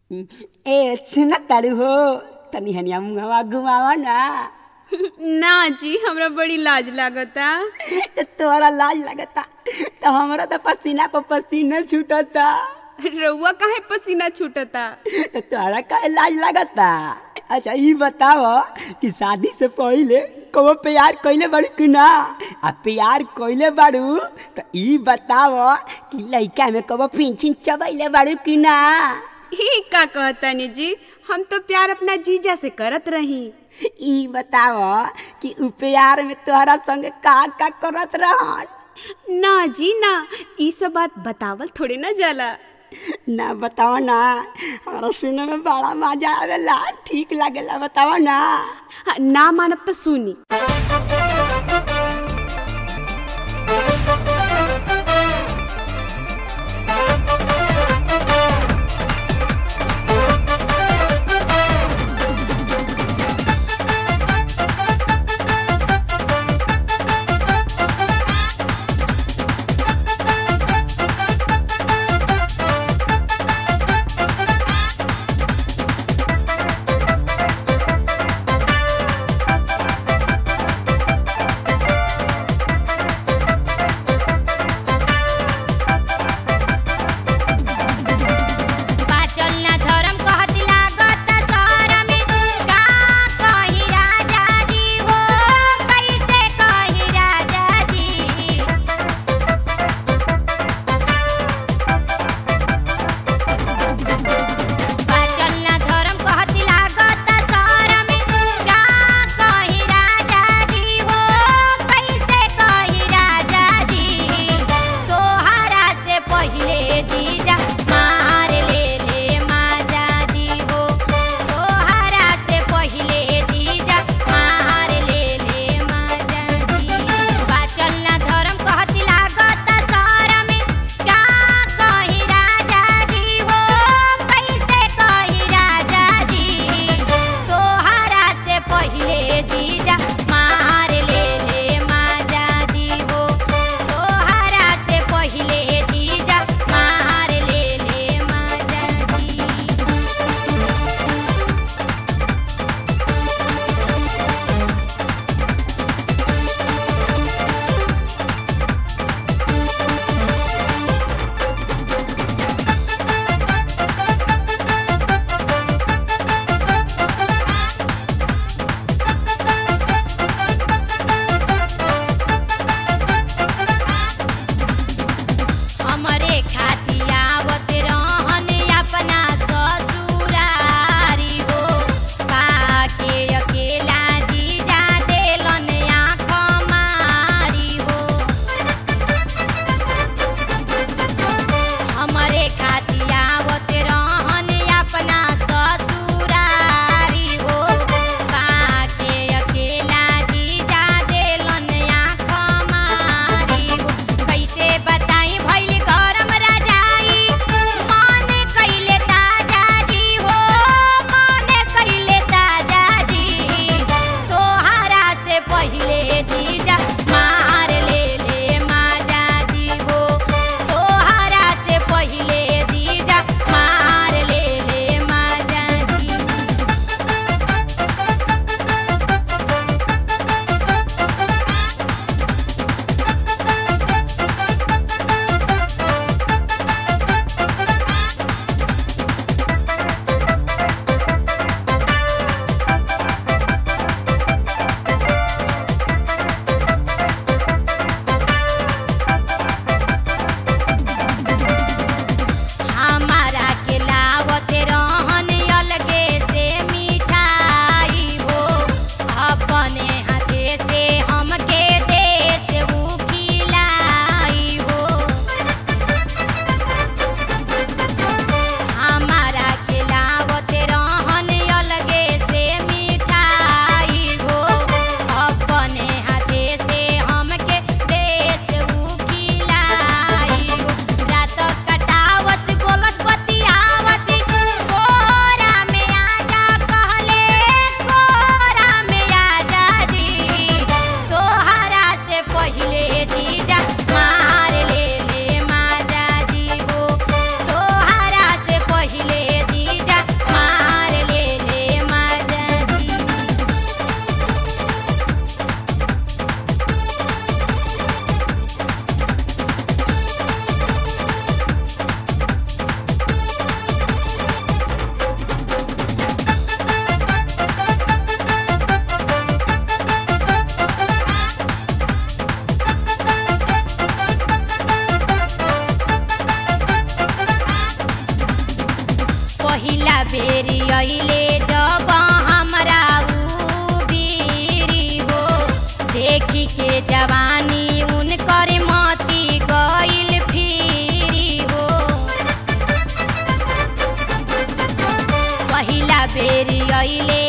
ए सुन तारू हो तनी हनिया मुहवा घुमावा ना ना जी हमरा बड़ी लाज लागता तो तोरा लाज लगता तो हमरा तो पसीना पर पसीना छूटता रउआ काहे पसीना छूटता तो तोरा का लाज लगता अच्छा ई बताव कि शादी से पहले कबो प्यार कइले बाड़ू कि ना आ प्यार कइले बाड़ू तो ई बताव कि लइका में कबो पिंचिन चबैले बाड़ू कि ना ही का कहतानी जी हम तो प्यार अपना जीजा से करत रही ई बताव कि उ प्यार में तोहरा संग का का करत रहन ना जी ना ई सब बात बतावल थोड़े ना जाला ना बताओ ना हमारा सुने में बड़ा मजा आवेला ठीक लागेला बताओ ना हाँ, ना मानब तो सुनी पहिला बेरी अइले जब हमरा उ बीरी हो देखी के जवानी उनकर मती गइल फिरी हो पहिला बेरी अइले